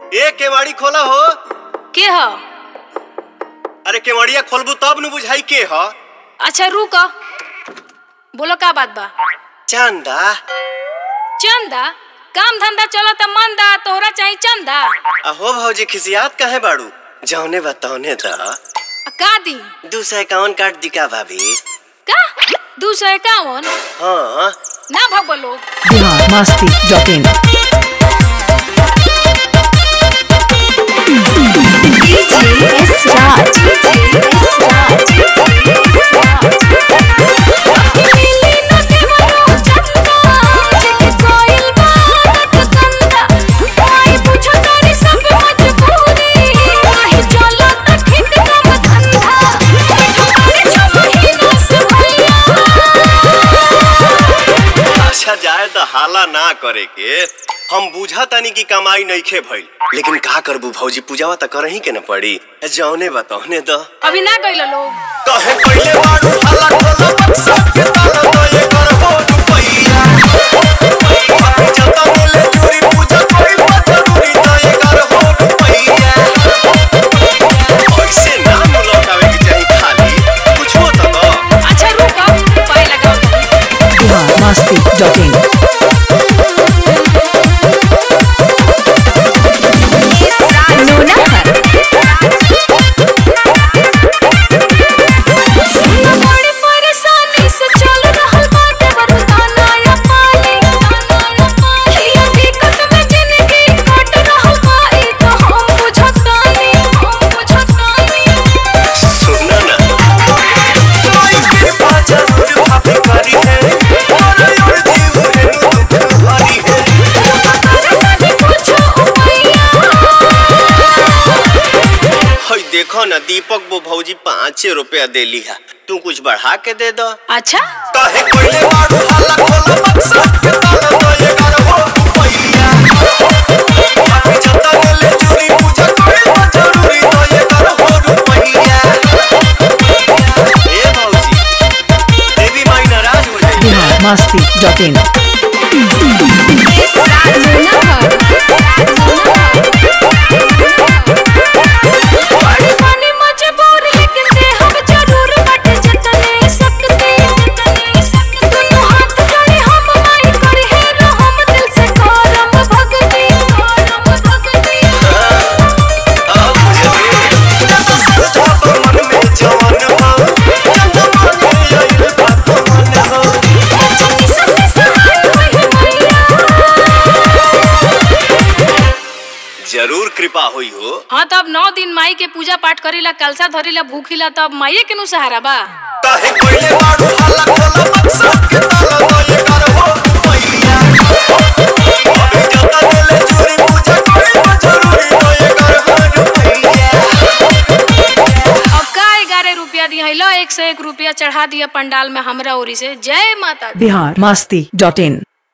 ए केवाड़ी खोला हो के ह अरे केवड़िया खोलबू तब न बुझाई के ह अच्छा रुक बोलो का बात बा चंदा चंदा काम धंधा चलत मंदा तोहरा चाही चंदा अहो भौजी खिसियात काहे बाड़ू जौने बताओने द आ, का दी दू सौ इक्यावन काट दी का भाभी का दू सौ इक्यावन हाँ ना भग बोलो बिहार मस्ती डॉट इन अच्छा जाए तो हाला ना करे के हम बुझा तानी की कमाई नइखे भइल लेकिन का करबू भौजी पूजावा त करही के न पड़ी जौने बताओने द अभी ना गइल लोग कहे पहिले बाड़ू हाला खोला बक्सा के ताला तो ये करबो रुपैया अभी जता मिले चोरी पूजा कोई बात जरूरी तो ये करबो रुपैया ऐसे ना लौटावे के चाही खाली कुछो तो दो अच्छा रुक पाए लगाओ बिहार मस्ती डॉट इन बड़ी परेशानी से चल रहल बाटे बरदाना या पानी ये दिक्कत में जिंदगी कट रहल बा ई तो हम बुझतानी हम बुझतानी सुनना ना कोई कृपा जरूर भाभी करी है और और जीव है दुख भरी है करतानी कुछो उपाया हई देखो ना दीपक वो भौजी पाँच रुपया दे लिहा तू कुछ बढ़ा के दे दो अच्छा काहे कोइले बाड़ू हाला खोला बक्सा के ताला तो ये करबो रुपैया अभी जता गेले चोरी पूजा कोई बात जरूरी तो ये करबो रुपैया ए भौजी देवी माई नाराज हो जाई बिहार मस्ती डॉट इन बड़ी बनी मजबूर लेकिन दे हम जरूर बट जतने सकते दोनों हाथ जोड़े हम माई करी है रहम दिल से करम भगती करम भगती अब मुझे जब सोचा तो मन में जवान हो जब मांगे आई बात मन हो जनी सबसे सहाय होई मैया जरूर कृपा हुई हो हाँ तब नौ दिन माई के पूजा पाठ करीला कलसा धरीला भूखिला तब माइये के नु सहारा बा काहे कोइले बाड़ू हाला खोला बक्सा के ताला तो ये करबो रुपैया अभी जता गेले चोरी पूजा कोई बात जरूरी तो ये करबो रुपैया अब का ग्यारह रुपया दी लो एक सौ एक रुपया चढ़ा दिया पंडाल में हमरा ओरी से जय माता दी बिहार मस्ती डॉट इन